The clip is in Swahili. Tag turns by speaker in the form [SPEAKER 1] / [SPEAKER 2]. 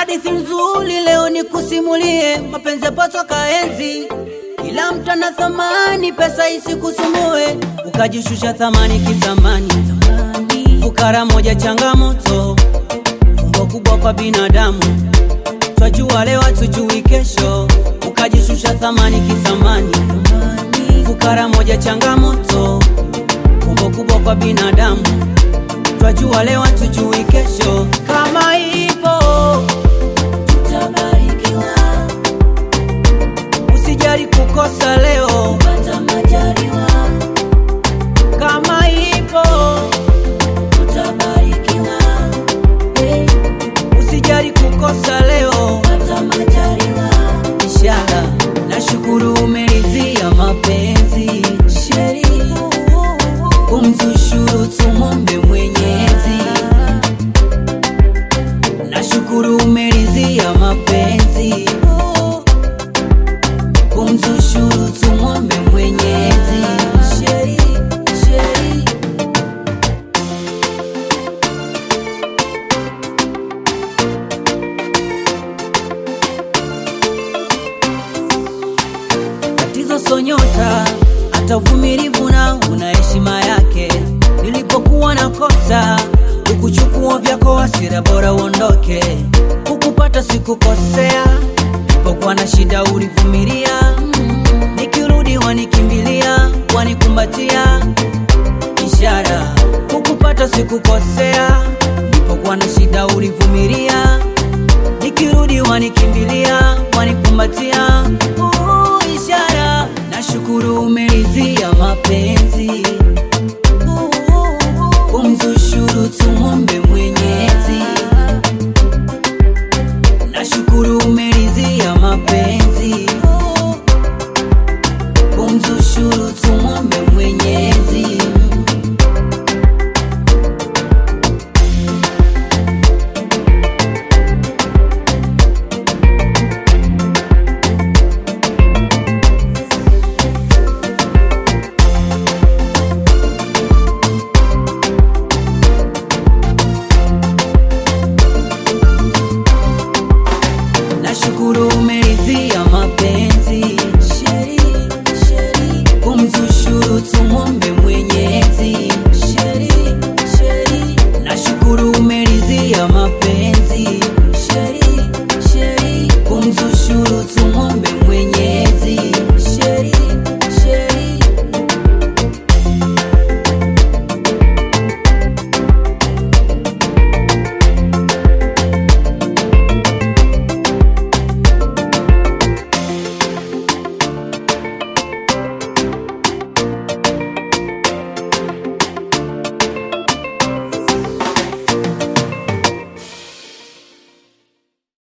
[SPEAKER 1] hadithi nzuri leo nikusimulie, mapenzi yapotoka enzi, kila mtu ana thamani, pesa isikusumbue, ukajishusha thamani kizamani. Fukara moja changamoto, fumbo kubwa kwa binadamu, twajua leo hatujui kesho, ukajishusha thamani kizamani. Fukara moja changamoto, fumbo kubwa kwa binadamu, twajua leo hatujui kesho, kama ipo
[SPEAKER 2] tutabarikiwa,
[SPEAKER 1] usijali kukosa leo,
[SPEAKER 2] pata majaliwa,
[SPEAKER 1] kama ipo
[SPEAKER 2] tutabarikiwa, hey,
[SPEAKER 1] usijali kukosa leo.
[SPEAKER 2] pata majaliwa,
[SPEAKER 1] Ishara nashukuru umeridhia mapenzi,
[SPEAKER 2] sheri,
[SPEAKER 1] umzushuru tumombe Mwenyezi. Nashukuru umeridhia mapenzi, umzushuru tumombe Mwenyezi.
[SPEAKER 2] sheri, sheri,
[SPEAKER 1] Tatizo sonyota, hata uvumilivu na una heshima yake. Nilipokuwa na kosa, ukuchukua vyako hasira, bora uondoke. Kukupata sikukosea, nilipokuwa na shida ulivumilia. Nikirudi wanikimbilia, wanikumbatia. Ishara kukupata sikukosea, nilipokuwa na shida ulivumilia nikirudi wanikimbilia wanikumbatia. Oh, ishara nashukuru umeridhia mapenzi, umzushuru tumombe Mwenyezi. Nashukuru ume